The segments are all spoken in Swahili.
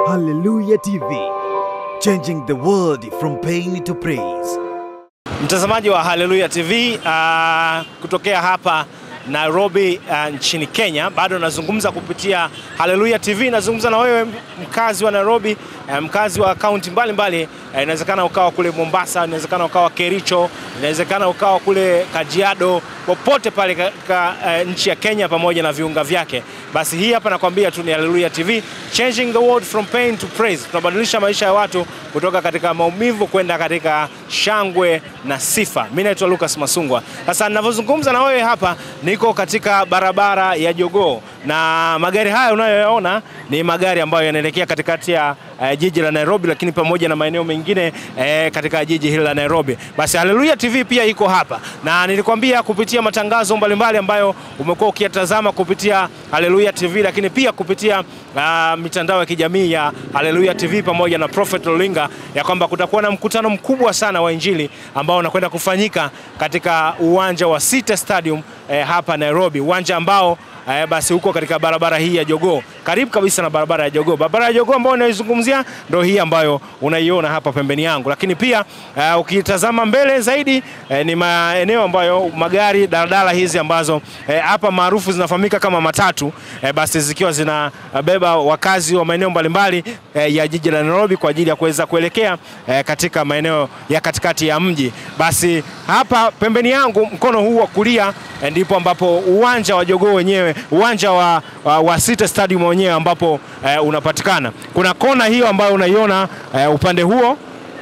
Hallelujah TV, changing the world from pain to praise. Mtazamaji wa Haleluya TV uh, kutokea hapa Nairobi uh, nchini Kenya, bado nazungumza kupitia Haleluya TV. Nazungumza na wewe mkazi wa Nairobi, uh, mkazi wa kaunti mbalimbali. Uh, inawezekana ukawa kule Mombasa, inawezekana ukawa Kericho, inawezekana ukawa kule Kajiado, popote pale katika uh, nchi ya Kenya pamoja na viunga vyake. Basi hii hapa nakwambia tu ni Haleluya TV, changing the world from pain to praise. Tunabadilisha maisha ya watu kutoka katika maumivu kwenda katika shangwe na sifa. Mimi naitwa Lucas Masungwa. Sasa ninavyozungumza na wewe hapa, niko katika barabara ya Jogoo na magari haya unayoyaona ni magari ambayo yanaelekea katikati ya uh, jiji la Nairobi, lakini pamoja na maeneo mengine uh, katika jiji hili la Nairobi. Basi Haleluya TV pia iko hapa, na nilikwambia kupitia matangazo mbalimbali ambayo umekuwa ukiyatazama kupitia Haleluya TV, lakini pia kupitia uh, mitandao ya kijamii ya Haleluya TV pamoja na Prophet Olinga ya kwamba kutakuwa na mkutano mkubwa sana wa Injili ambao unakwenda kufanyika katika uwanja wa City Stadium eh, hapa Nairobi, uwanja ambao Eh, basi huko katika barabara hii ya Jogoo, karibu kabisa na barabara ya Jogoo. Barabara ya Jogoo ambayo unaizungumzia ndio hii ambayo unaiona hapa pembeni yangu, lakini pia uh, ukitazama mbele zaidi eh, ni maeneo ambayo magari daladala hizi ambazo eh, hapa maarufu zinafahamika kama matatu eh, basi zikiwa zinabeba wakazi wa maeneo mbalimbali eh, ya jiji la Nairobi kwa ajili ya kuweza kuelekea eh, katika maeneo ya katikati ya mji. Basi hapa pembeni yangu mkono huu wa kulia eh, ndipo ambapo uwanja wa Jogoo wenyewe uwanja wa, wa, wa City Stadium wenyewe ambapo eh, unapatikana. Kuna kona hiyo ambayo unaiona eh, upande huo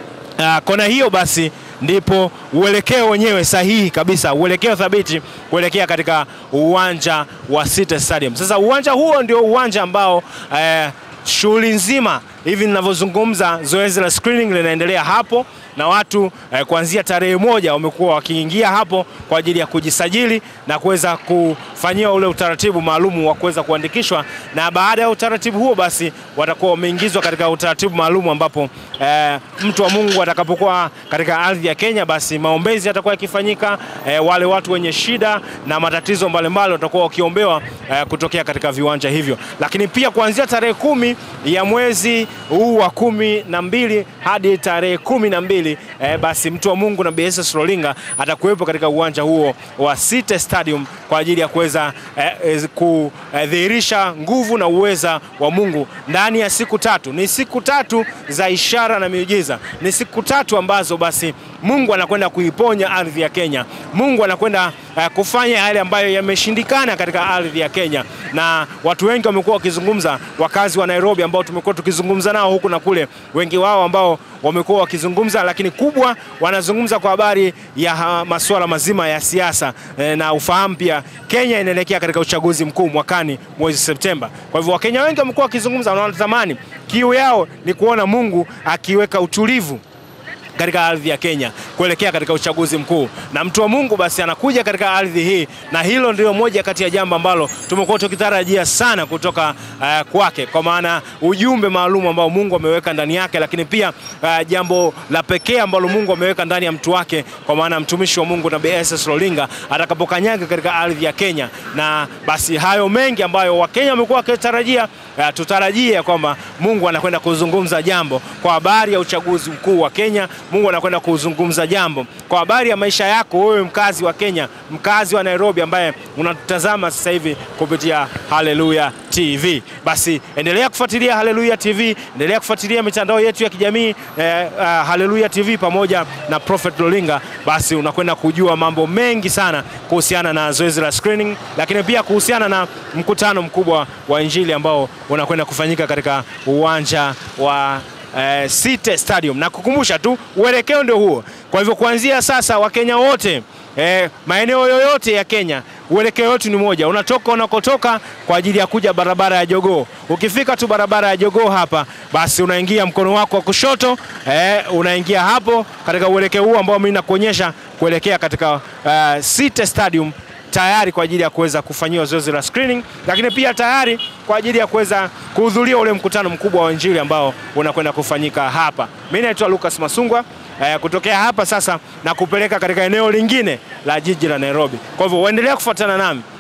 uh, kona hiyo basi ndipo uelekeo wenyewe sahihi kabisa, uelekeo thabiti kuelekea katika uwanja wa City Stadium. Sasa uwanja huo ndio uwanja ambao eh, shughuli nzima hivi ninavyozungumza, zoezi la screening linaendelea hapo na watu eh, kuanzia tarehe moja wamekuwa wakiingia hapo kwa ajili ya kujisajili na kuweza kufanyiwa ule utaratibu maalum wa kuweza kuandikishwa, na baada ya utaratibu huo basi watakuwa wameingizwa katika utaratibu maalum ambapo eh, mtu wa Mungu atakapokuwa katika ardhi ya Kenya, basi maombezi yatakuwa yakifanyika. Eh, wale watu wenye shida na matatizo mbalimbali watakuwa wakiombewa eh, kutokea katika viwanja hivyo, lakini pia kuanzia tarehe kumi ya mwezi huu wa kumi na mbili hadi tarehe kumi na mbili eh, basi mtu wa Mungu na BSS Rolinga atakuwepo katika uwanja huo wa City Stadium kwa ajili ya kuweza eh, eh, kudhihirisha nguvu na uweza wa Mungu ndani ya siku tatu. Ni siku tatu za ishara na miujiza, ni siku tatu ambazo basi Mungu anakwenda kuiponya ardhi ya Kenya. Mungu anakwenda uh, kufanya yale ambayo yameshindikana katika ardhi ya Kenya, na watu wengi wamekuwa wakizungumza, wakazi wa Nairobi ambao tumekuwa tukizungumza nao huku na kule, wengi wao ambao wamekuwa wakizungumza, lakini kubwa wanazungumza kwa habari ya masuala mazima ya siasa e, na ufahamu pia Kenya inaelekea katika uchaguzi mkuu mwakani mwezi Septemba. Kwa hivyo Wakenya wengi wamekuwa wakizungumza na wanatamani, kiu yao ni kuona Mungu akiweka utulivu katika ardhi ya Kenya kuelekea katika uchaguzi mkuu, na mtu wa Mungu basi anakuja katika ardhi hii, na hilo ndio moja kati ya jambo ambalo tumekuwa tukitarajia sana kutoka uh, kwake, kwa maana ujumbe maalum ambao Mungu ameweka ndani yake, lakini pia uh, jambo la pekee ambalo Mungu ameweka ndani ya mtu wake, kwa maana mtumishi wa Mungu na BSS Rolinga atakapokanyaga katika ardhi ya Kenya, na basi hayo mengi ambayo Wakenya wamekuwa wakitarajia uh, tutarajie kwamba Mungu anakwenda kuzungumza jambo kwa habari ya uchaguzi mkuu wa Kenya. Mungu anakwenda kuzungumza jambo kwa habari ya maisha yako wewe, mkazi wa Kenya, mkazi wa Nairobi, ambaye unatutazama sasa hivi kupitia Haleluya TV. Basi endelea kufuatilia Haleluya TV, endelea kufuatilia mitandao yetu ya kijamii eh, uh, Haleluya TV pamoja na Prophet Lolinga. Basi unakwenda kujua mambo mengi sana kuhusiana na zoezi la screening, lakini pia kuhusiana na mkutano mkubwa wa Injili ambao unakwenda kufanyika katika uwanja wa Uh, City Stadium na kukumbusha tu uelekeo ndio huo. Kwa hivyo kuanzia sasa Wakenya wote eh, maeneo yoyote ya Kenya uelekeo wetu ni moja, unatoka unakotoka kwa ajili ya kuja barabara ya Jogoo. Ukifika tu barabara ya Jogoo hapa, basi unaingia mkono wako wa kushoto eh, unaingia hapo katika uelekeo huu ambao mimi nakuonyesha kuelekea katika uh, City Stadium tayari kwa ajili ya kuweza kufanyiwa zoezi la screening, lakini pia tayari kwa ajili ya kuweza kuhudhuria ule mkutano mkubwa wa Injili ambao unakwenda kufanyika hapa. Mimi naitwa Lucas Masungwa eh, kutokea hapa sasa na kupeleka katika eneo lingine la jiji la Nairobi. Kwa hivyo uendelea kufuatana nami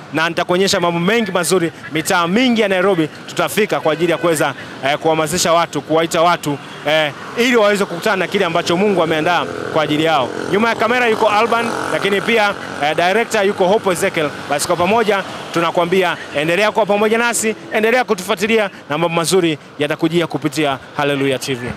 na nitakuonyesha mambo mengi mazuri, mitaa mingi ya Nairobi tutafika kwa ajili ya kuweza eh, kuhamasisha watu, kuwaita watu eh, ili waweze kukutana na kile ambacho Mungu ameandaa kwa ajili yao. Nyuma ya kamera yuko Alban, lakini pia eh, director yuko Hope Ezekiel. Basi kwa pamoja tunakwambia endelea kuwa pamoja nasi, endelea kutufuatilia na mambo mazuri yatakujia kupitia Haleluya TV.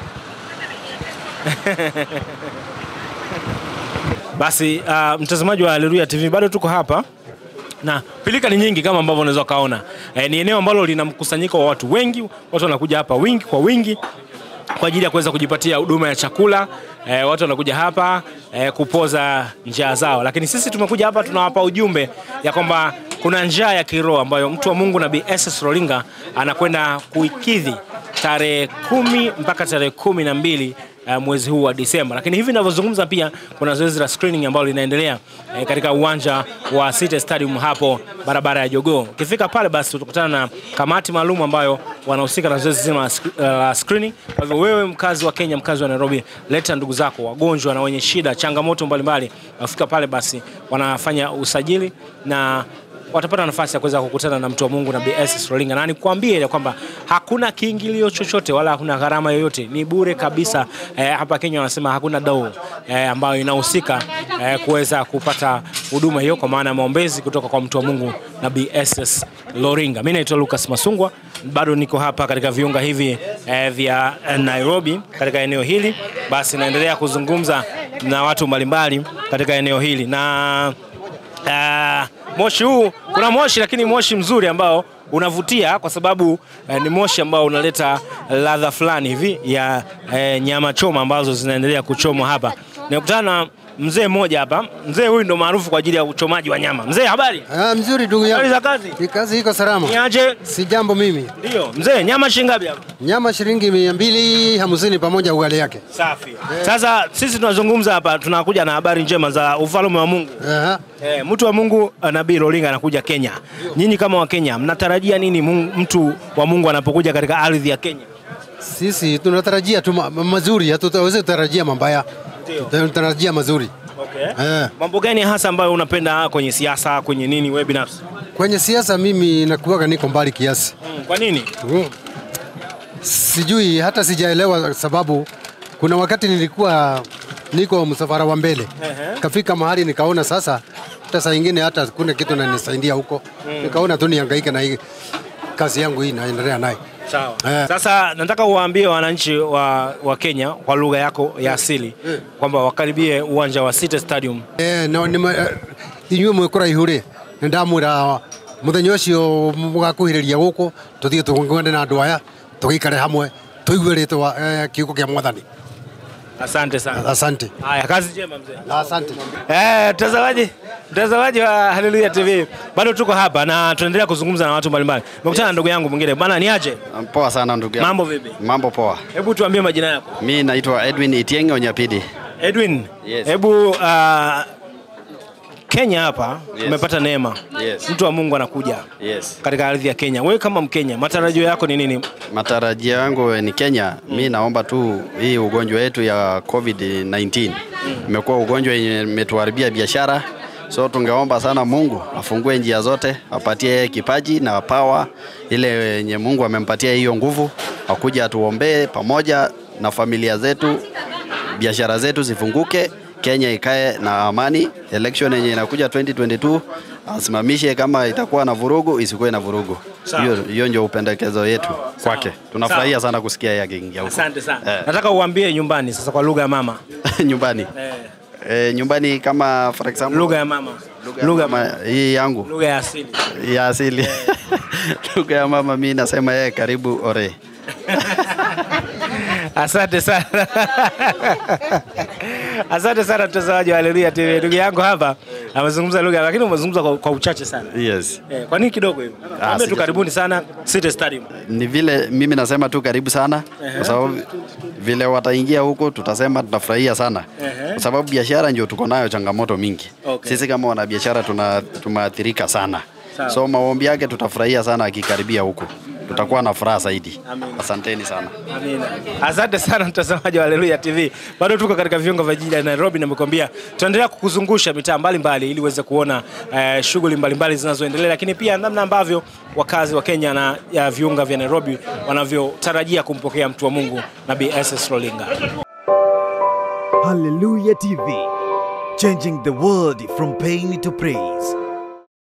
Basi uh, mtazamaji wa Haleluya TV, bado tuko hapa na pilika ni nyingi kama ambavyo unaweza ukaona. E, ni eneo ambalo lina mkusanyiko wa watu wengi, watu wanakuja hapa wingi kwa wingi kwa ajili ya kuweza kujipatia huduma ya chakula. E, watu wanakuja hapa e, kupoza njaa zao, lakini sisi tumekuja hapa tunawapa ujumbe ya kwamba kuna njaa ya kiroho ambayo mtu wa Mungu Nabii SS Rolinga anakwenda kuikidhi tarehe kumi mpaka tarehe kumi na mbili uh, mwezi huu wa Disemba. Lakini hivi ninavyozungumza pia kuna zoezi la screening ambalo linaendelea eh, katika uwanja wa City Stadium hapo barabara ya Jogoo. Ukifika pale basi utakutana na kamati maalum ambayo wanahusika na zoezi zima la sc- la screening. Kwa hivyo wewe mkazi wa Kenya, mkazi wa Nairobi, leta ndugu zako wagonjwa na wenye shida, changamoto mbalimbali. Wafika pale basi wanafanya usajili na watapata nafasi ya kuweza kukutana na mtu wa Mungu Nabii SS Rolinga, na nikwambie ya kwamba hakuna kiingilio chochote wala hakuna gharama yoyote, ni bure kabisa. Eh, hapa Kenya wanasema hakuna dau eh, ambayo inahusika eh, kuweza kupata huduma hiyo, kwa maana ya maombezi kutoka kwa mtu wa Mungu Nabii SS Loringa. Mimi naitwa Lucas Masungwa, bado niko hapa katika viunga hivi eh, vya eh, Nairobi katika eneo hili, basi naendelea kuzungumza na watu mbalimbali katika eneo hili na Ah, moshi huu kuna moshi lakini moshi mzuri ambao unavutia kwa sababu eh, ni moshi ambao unaleta ladha fulani hivi ya eh, nyama choma ambazo zinaendelea kuchomwa hapa. Nimekutana na mzee mmoja hapa. Mzee huyu ndo maarufu kwa ajili ya uchomaji wa nyama. Mzee, habari? Ah, mzuri ndugu Habari yangu. za kazi? Hii Kazi iko salama. Niaje? Si jambo mimi. Ndio. Mzee, nyama shilingi ngapi hapa? Nyama shilingi mia mbili hamsini pamoja ugali yake. Safi. Sasa sisi tunazungumza hapa, tunakuja na habari njema za ufalme wa Mungu. Aha. Eh, mtu wa Mungu uh, Nabii Rolinga anakuja Kenya. Nyinyi kama wa Kenya mnatarajia nini Mungu, mtu wa Mungu anapokuja katika ardhi ya Kenya? Sisi tunatarajia tu ma- mazuri, hatutaweza kutarajia mabaya. Ndio. Tunatarajia mazuri. Okay. Eh. Mambo gani hasa ambayo unapenda kwenye siasa, kwenye nini wewe binafsi? Kwenye siasa mimi nakuwaga niko mbali kiasi. Mm, kwa nini? Mm. Sijui hata sijaelewa sababu kuna wakati nilikuwa niko msafara wa mbele. Ehe. Kafika mahali nikaona sasa hata saa ingine hata kuna kitu nanisaidia huko. Nikaona tu nihangaike na hii kazi yangu hii naendelea naye. Sawa. Eh. Sasa nataka uwaambie wananchi wa, wa Kenya kwa lugha yako ya asili kwamba wakaribie uwanja wa City Stadium. Eh, no, nima, eh, inyuĩ mwĩ kũraihu rĩ nĩ ndamwĩra mũthenya ũcio mũgakuhĩrĩria gũkũ tũthiĩ tũng'ende na andũ aya tũgĩikare hamwe tũigue rĩtwa eh, kiugo kĩa mwathani Asante sana. asante Haya, kazi njema mzee. asante Eh, mtazamaji mtazamaji wa Haleluya TV, bado tuko hapa na tunaendelea kuzungumza na watu mbalimbali. Nimekutana na ndugu yangu mwingine bana, ni aje? Poa sana ndugu yangu. Mambo vipi? Mambo poa. Hebu tuambie majina yako. Mi naitwa Edwin Itieng Onyapidi. Edwin, Yes. hebu uh, Kenya hapa Yes. umepata neema, Yes. mtu wa Mungu anakuja Yes. katika ardhi ya Kenya. Wewe kama Mkenya, matarajio yako ni nini? Matarajio yangu ni Kenya. Mi naomba tu hii ugonjwa yetu ya COVID-19 imekuwa ugonjwa yenye imetuharibia biashara, so tungeomba sana Mungu afungue njia zote, apatie yeye kipaji na pawa ile yenye Mungu amempatia hiyo nguvu, akuja atuombee pamoja na familia zetu, biashara zetu zifunguke, Kenya ikae na amani. Election yenye inakuja 2022 asimamishe, kama itakuwa na vurugu isikuwe na vurugu. Sawa. Hiyo hiyo ndio upendekezo yetu kwake. Tunafurahia sana kusikia yeye akiingia huko. Asante sana. Eh. Nataka uambie nyumbani sasa kwa lugha ya mama. nyumbani Eh, eh, nyumbani kama for example lugha ya mama. lugha ya Lugha mama hii yangu lugha ya asili. ya asili lugha ya mama, mi nasema yeye karibu ore. Asante sana. Asante sana mtazamaji wa Haleluya TV. Ndugu yangu hapa amezungumza lugha lakini umezungumza kwa, kwa uchache sana. Yes. Eh, kwa nini kidogo hivyo? Ambie tu sija- karibuni sana City Stadium. Ni vile mimi nasema tu karibu sana, kwa sababu vile wataingia huko tutasema tutafurahia sana, Ehe. kwa sababu biashara ndio tuko nayo changamoto mingi. Okay. Sisi kama wanabiashara tuna tumeathirika sana, Sawa. so maombi yake tutafurahia sana akikaribia huko, tutakuwa na furaha zaidi. Amina. Asanteni sana. Amina. Asante sana mtazamaji wa Haleluya TV. Bado tuko katika viunga vya jiji la Nairobi na nimekwambia tutaendelea kukuzungusha mitaa mbalimbali ili uweze kuona eh, shughuli mbalimbali zinazoendelea, lakini pia namna ambavyo wakazi wa Kenya na ya viunga vya Nairobi wanavyotarajia kumpokea mtu wa Mungu Nabii SS Rolinga. Hallelujah TV, changing the world from pain to praise.